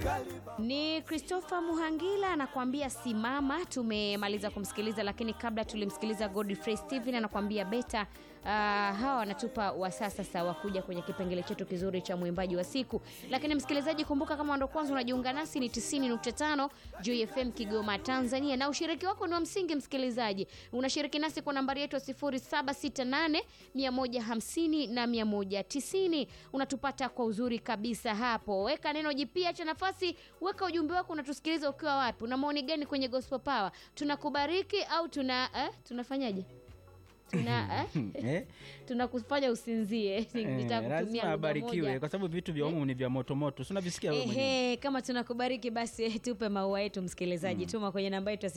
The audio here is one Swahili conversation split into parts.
Ni Christopher Muhangila anakuambia simama. Tumemaliza kumsikiliza, lakini kabla tulimsikiliza Godfrey Steven anakuambia beta. Uh, hawa wanatupa wasaa sasa wa kuja kwenye kipengele chetu kizuri cha mwimbaji wa siku. Lakini msikilizaji, kumbuka kama ndo kwanza unajiunga nasi, ni 90.5 Joy FM Kigoma, Tanzania, na ushiriki wako ni wa msingi. Msikilizaji, unashiriki nasi kwa nambari yetu ya 0768 150 na 190. Unatupata kwa uzuri kabisa hapo. Weka neno jipya cha nafasi, weka ujumbe wako, unatusikiliza ukiwa wapi? Una maoni gani kwenye Gospel Power? Tunakubariki au tuna eh, tunafanyaje? Tuna eh? Eh? tunakufanya usinzie. Nitakutumia lazima lugha abarikiwe moja. kwa sababu vitu vya humu ni vya motomoto, si unavisikia wewe mwenyewe. Ehe, kama tunakubariki basi tupe maua yetu msikilizaji, tuma kwenye namba yetu ya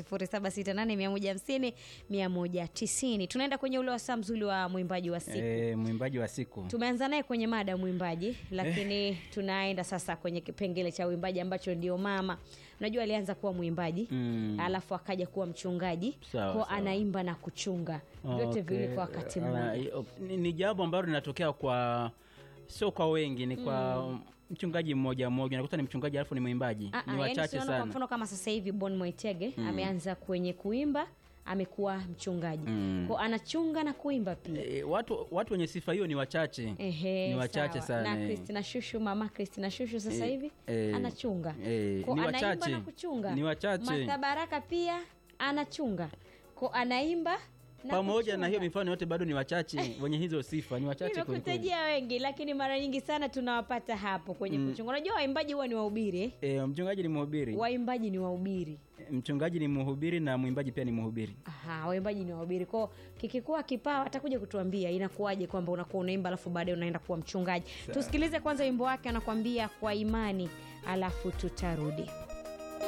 0768 150 Tunaenda kwenye ule wasaa mzuri wa mwimbaji wa siku. Eh, mwimbaji wa siku Tumeanza naye kwenye mada ya mwimbaji, lakini tunaenda sasa kwenye kipengele cha uimbaji ambacho ndio mama. Unajua alianza kuwa mwimbaji Mm. alafu akaja kuwa mchungaji, Sawa, kwa sawa. anaimba na kuchunga vyote Okay. viwili kwa wakati Ah, mmoja. hiyo- ni, ni jambo ambalo linatokea kwa sio kwa wengi, ni kwa mchungaji mmoja mmoja. Unakuta ni mchungaji alafu ni mwimbaji, Ah, ah, ni yaani wachache tunaona Kwa sana. mfano kama sasa hivi Bon Moitege ameanza kwenye kuimba, amekuwa mchungaji Mm. kwa anachunga na kuimba pia. E, watu watu wenye sifa hiyo ni wachache, Ehe, ni wachache sawa. sana. Na eh. Christina Shushu, mama Christina Shushu sasa Eh, hivi eh, anachunga eh, Kwa ni anaimba wachache. na kuchunga. Ni wachache. Martha Baraka pia anachunga kwa anaimba na pamoja na hiyo kuchunga. mifano yote bado ni wachache wenye hizo sifa, ni wachache kweli kweli. Nimekutajia wengi lakini mara nyingi sana tunawapata hapo kwenye kuchunga. Unajua waimbaji huwa ni wahubiri eh? E, mchungaji ni mhubiri, Waimbaji ni wahubiri. mchungaji ni mhubiri na mwimbaji pia ni mhubiri. Aha, waimbaji ni wahubiri. Kwao kikikuwa kipawa atakuja kutuambia inakuwaje kwamba unakuwa unaimba alafu baadaye unaenda kuwa mchungaji. Tusikilize kwanza wimbo wake anakuambia kwa imani, alafu tutarudi.